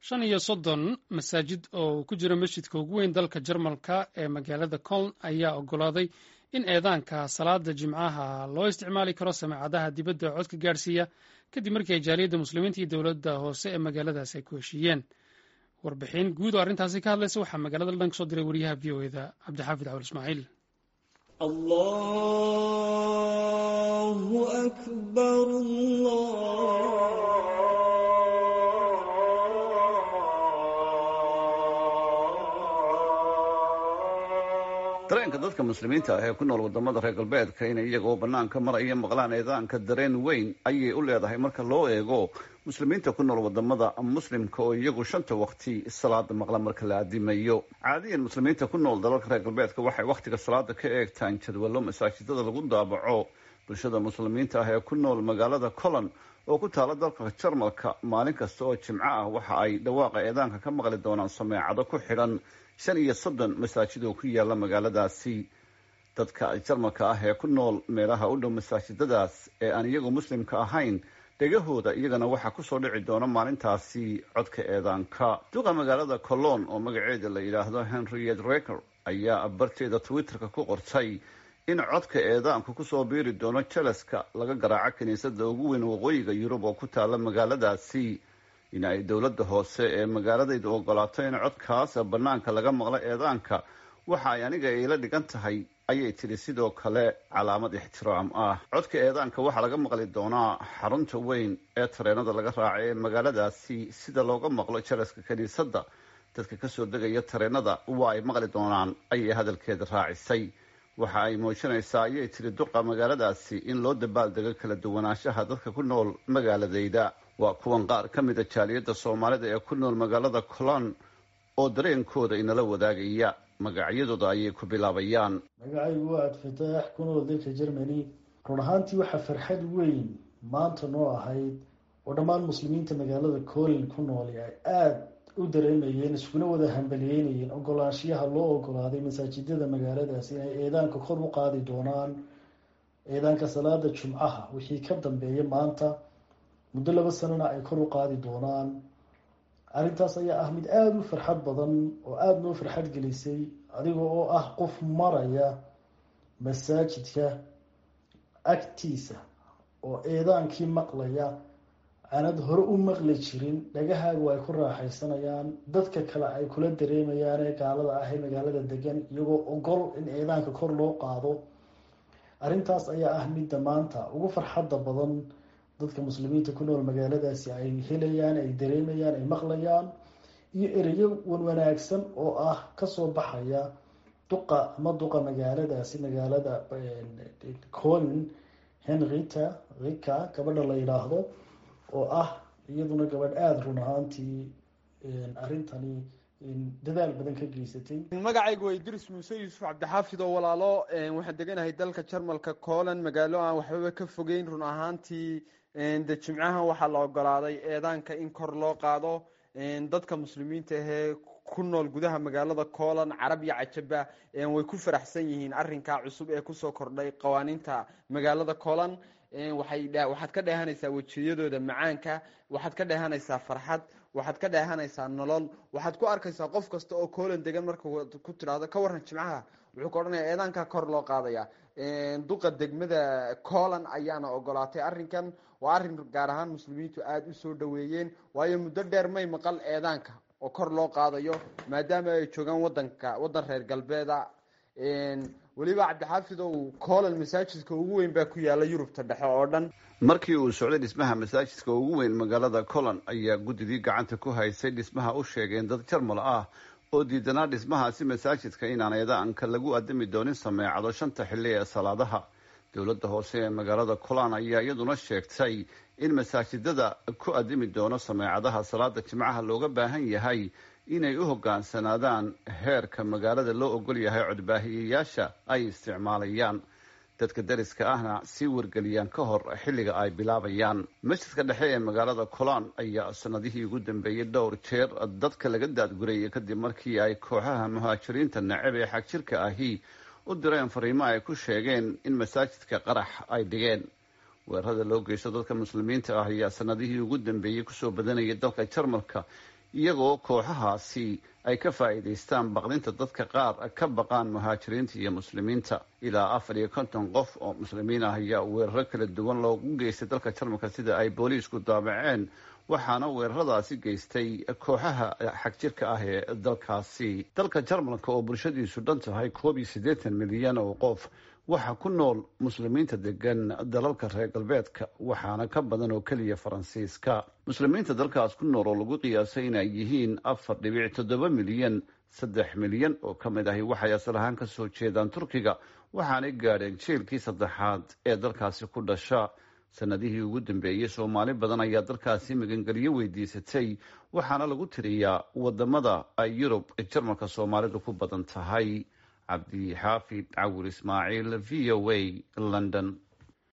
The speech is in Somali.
shan iyo soddon masaajid oo ku jira masjidka ugu weyn dalka jarmalka ee magaalada coln ayaa oggolaaday in eedaanka salaada jimcaha loo isticmaali karo sameecadaha dibadda codka gaadhsiiya kadib markii ay jaaliyadda muslimiinta iyo dowladda hoose ee magaaladaas ay ku heshiiyeen warbixin guud oo arrintaasi ka hadlaysa waxaa magaalada london ka soo diray wariyaha v o eda cabdixaafid cawal ismaaciil allahu akbar dareenka dadka muslimiinta ah ee ku nool wadamada reer galbeedka inay iyagoo banaanka maraya maqlaan eedaanka dareen weyn ayay u leedahay marka loo eego muslimiinta ku nool wadamada muslimka oo iyagu shanta waqti salaada maqla marka la adimayo caadiyan muslimiinta ku nool dalalka reer galbeedka waxay wakhtiga salaada ka eegtaan jadwallo masaajidada lagu daabaco bulshada muslimiinta ah ee ku nool magaalada colon oo ku taala dalka jarmalka maalin kasta oo jimco ah waxa ay dhawaaqa eedaanka ka maqli doonaan sameecado ku xidhan shan iyo soddon masaajid oo ku yaala magaaladaasi dadka jarmalka ah ee ku nool meelaha u dhow masaajidadaas ee aan iyagu muslimka ahayn dhegahooda iyagana waxaa kusoo dhici doona maalintaasi codka eedaanka duqa magaalada colon oo magaceeda la yidhaahdo henriet reker ayaa barteeda twitterka ku qortay in codka eedaanku kusoo biiri doono jalaska laga garaaco kiniisada ugu weyn waqooyiga yurub oo ku taala magaaladaasi in ay dowladda hoose ee magaaladayda ogolaato in codkaas banaanka laga maqlo eedaanka waxa ay aniga iila dhigan tahay ayay tidhi sidoo kale calaamad ixtiraam ah codka eedaanka waxaa laga maqli doonaa xarunta weyn ee tareenada laga raaca ee magaaladaasi sida looga maqlo jalaska kiniisadda dadka kasoo degaya tareenada waa ay maqli doonaan ayay hadalkeeda raacisay waxa ay muujinaysaa ayay tidhi duqa magaaladaasi in loo dabaaldego kala duwanaanshaha dadka ku nool magaaladayda waa kuwan qaar ka mida jaaliyadda soomaalida ee ku nool magaalada colon oo dareenkooda inala wadaagaya magacyadooda ayay ku bilaabayaan magacaygu waa adfataax ku nool dalka germany run ahaantii waxaa farxad weyn maanta noo ahayd oo dhammaan muslimiinta magaalada colin ku nool ay aada u dareemayeen iskuna wada hambaliyeynayeen ogolaanshiyaha loo ogolaaday masaajidada magaaladaas inay eedaanka kor u qaadi doonaan eedaanka salaada jumcaha wixii ka dambeeya maanta muddo laba sanana ay kor u qaadi doonaan arrintaas ayaa ah mid aada u farxad badan oo aada noo farxad gelisay adiga oo ah qof maraya masaajidka agtiisa oo eedaankii maqlaya aanad hore u maqli jirin dhagahaagu ay ku raaxaysanayaan dadka kale ay kula dareemayaan ee gaalada ah ee magaalada degan iyagoo ogol in eedaanka kor loo qaado arrintaas ayaa ah midda maanta ugu farxadda badan dadka muslimiinta ku nool magaaladaasi ay helayaan ay dareemayaan ay maqlayaan iyo ereyo wan wanaagsan oo ah kasoo baxaya duqa ama duqa magaaladaasi magaalada colin henrita rika gabadha la yidhaahdo oo ah iyaduna gabadh aada run ahaantii arrintani dadaal badan ka geysatay magacaygu waa idris muuse yuusuf cabdixaafid oo walaalo waxaan deganahay dalka jarmalka colan magaalo aan waxbaba ka fogeyn run ahaantii de jimcahan waxaa la ogolaaday eedaanka in kor loo qaado dadka muslimiinta ahee ku nool gudaha magaalada colan carab iyo cajaba way ku faraxsan yihiin arinkaa cusub ee kusoo kordhay qawaaniinta magaalada colan waxaad ka dheehanaysaa wejiyadooda macaanka waxaad ka dheehanaysaa farxad waxaad ka dheehanaysaa nolol waxaad ku arkaysaa qof kasta oo colan degan marka ku tidhaahdo ka waran jimcaha wuxuu ka odhanaya eedaankaa kor loo qaadaya duqa degmada colan ayaana ogolaatay arrinkan waa arrin gaar ahaan muslimiintu aada usoo dhaweeyeen waayo muddo dheer may maqal eedaanka oo kor loo qaadayo maadaama ay joogaan wadanka waddan reer galbeeda weliba cabdixaafid ow colan masaajidka ugu weyn baa ku yaala yurubta dhexe oo dhan markii uu socday dhismaha masaajidka ugu weyn magaalada colon ayaa guddidii gacanta ku haysay dhismaha u sheegeen dad jarmal ah oo diidanaa dhismahaasi masaajidka inaan eedaanka lagu adami doonin sameecado shanta xilli ee salaadaha dowladda hoose ee magaalada colon ayaa iyaduna sheegtay in masaajidada ku adimi doono sameecadaha salaada jimcaha looga baahan yahay inay u hogaansanaadaan heerka magaalada loo ogol yahay codbaahiyayaasha ay isticmaalayaan dadka dariska ahna sii wargeliyaan ka hor xilliga ay bilaabayaan masjidka dhexe ee magaalada colon ayaa sanadihii ugu dambeeyey dhowr jeer dadka laga daadgurayay kadib markii ay kooxaha muhaajiriinta nacab ee xagjirka ahi u direen fariimo ay ku sheegeen in masaajidka qarax ay dhigeen weerarada loo geysto dadka muslimiinta ah ayaa sanadihii ugu dambeeyey kusoo badanayay dalka jarmalka iyagoo kooxahaasi ay ka faa'iidaystaan baqdinta dadka qaar ka baqaan muhaajiriinta iyo muslimiinta ilaa afar iyo konton qof oo muslimiin ah ayaa weeraro kala duwan loogu geystay dalka jarmalka sida ay booliisku daabaceen waxaana weeraradaasi geystay kooxaha xagjirka ah ee dalkaasi dalka jarmalka oo bulshadiisu dhan tahay koob iyo siddeetan milyan oo qof waxaa ku nool muslimiinta degan dalalka reer galbeedka waxaana ka badan oo keliya faransiiska muslimiinta dalkaas ku nool oo lagu qiyaasay inay yihiin afar dhibic toddoba milyan saddex milyan oo ka mid ahi waxay asal ahaan ka soo jeedaan turkiga waxaanay gaadheen jiilkii saddexaad ee dalkaasi ku dhasha sanadihii ugu dambeeyey soomaali badan ayaa dalkaasi magangelyo weydiisatay waxaana lagu tiriyaa wadamada ay yurub jarmalka soomaalidu ku badan tahay cabdi xaafid cawir ismaaciil v o a london